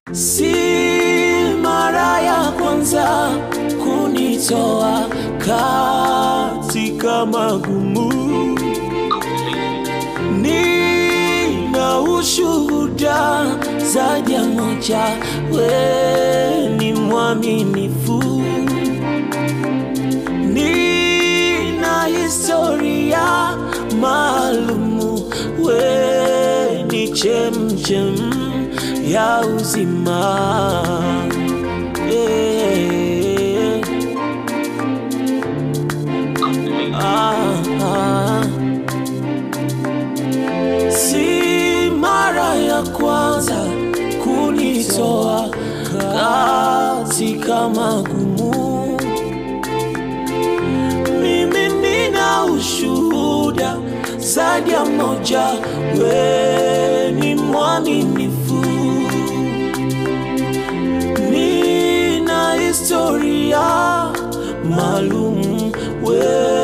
Si mara ya kwanza kunitoa katika magumu, nina ushuhuda zaidi ya moja, we ni mwaminifu, nina historia maalumu, we ni chemchem ya uzima. Eh, ah, ah. Si mara ya kwanza kunitoa katika magumu, mimi nina ushuhuda zaidi ya moja, we ni mwaminifu, nina historia maalum, we